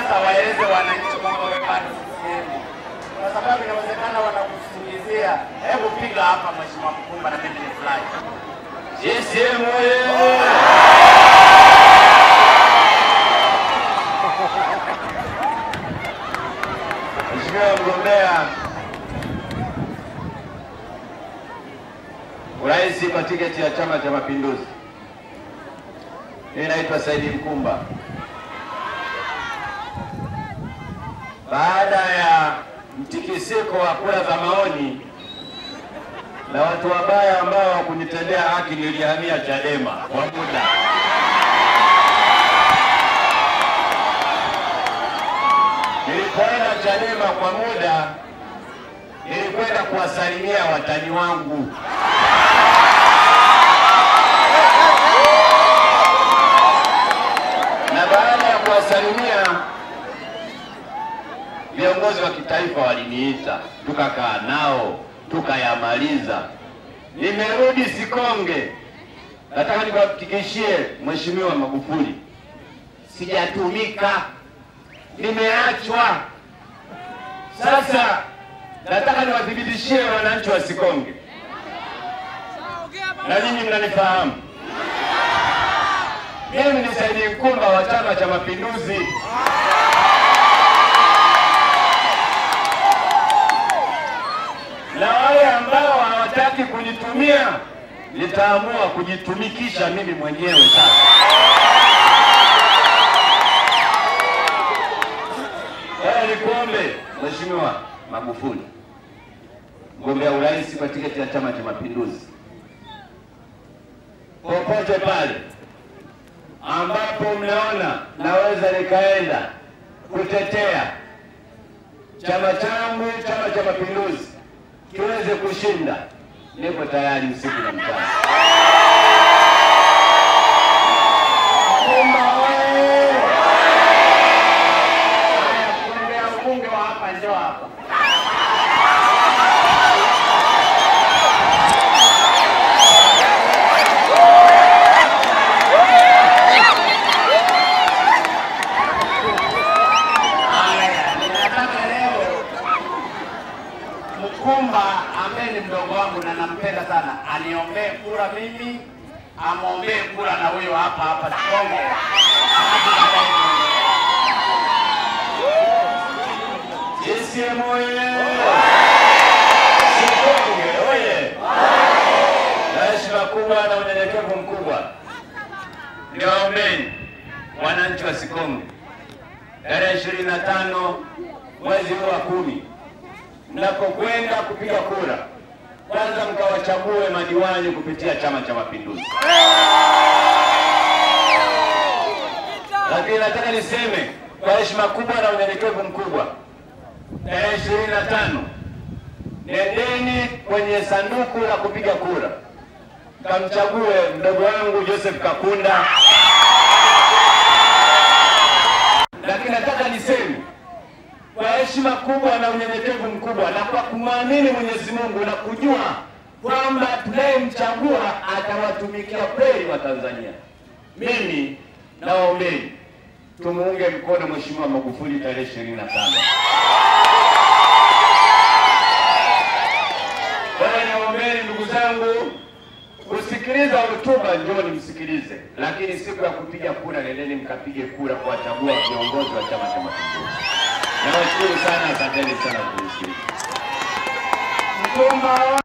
sasa waeleze wananchi kwamba wewe bado CCM, kwa sababu inawezekana wanakusingizia. Hebu piga hapa Mheshimiwa Mkumba na mimi nifurahi. CCM oye! Mheshimiwa mgombea urais kwa tiketi ya Chama cha Mapinduzi, mimi naitwa Saidi Mkumba. Baada ya mtikisiko wa kura za maoni na watu wabaya ambao hawakunitendea haki, nilihamia Chadema kwa muda. Nilipoenda Chadema kwa muda, nilikwenda kuwasalimia watani wangu. Na baada ya kuwasalimia, viongozi wa kitaifa waliniita, tukakaa nao tukayamaliza. Nimerudi Sikonge, nataka nikuhakikishie Mheshimiwa Magufuli, sijatumika, nimeachwa. Sasa nataka niwathibitishie wananchi wa Sikonge, na nyinyi mnanifahamu mimi ni Saidi Mkumba wa Chama cha Mapinduzi. Na wale ambao hawataki kunitumia, nitaamua kujitumikisha mimi mwenyewe sasa. Kwa nikuombe Mheshimiwa Magufuli, mgombea urais kwa tiketi ya Chama cha Mapinduzi, popote pale ambapo mnaona naweza nikaenda kutetea chama changu, Chama cha Mapinduzi kiweze kushinda, niko tayari usiku na mchana. Mkumba oye! Haya, mgombea ubunge wa hapa, njoo hapa. Haya, ninataka leo Mkumba ambaye ni mdogo wangu na nampenda sana, aniombee kura mimi, amwombee kura na huyo hapa hapa Sikonge. Alafu baadaye tuongee. CCM oye! Sikonge oye! Na heshima kubwa na unyenyekevu mkubwa, niwaombeni wananchi wa Sikonge tarehe ishirini na tano mwezi huu wa kumi mnapokwenda kupiga kura, kwanza mkawachague madiwani kupitia Chama cha Mapinduzi. Lakini nataka niseme kwa heshima kubwa na unyenyekevu mkubwa, tarehe ishirini na tano nendeni kwenye sanduku la kupiga kura, kamchague mdogo wangu Joseph Kakunda lakini nataka niseme kwa heshima kubwa na unyenyekevu mkubwa na kwa kumwamini Mwenyezi Mungu na kujua kwamba tunayemchagua atawatumikia kweli wa Tanzania, mimi nawaombeni tumuunge mkono Mheshimiwa Magufuli tarehe ishirini na tano. Kwa hiyo nawaombeni ndugu zangu, kusikiliza hotuba njoni msikilize, lakini siku ya kupiga kura nendeni mkapige kura kuwachagua viongozi wa Chama cha Mapinduzi. Nawashukuru sana, asanteni sana kunisikiliza. Mkumba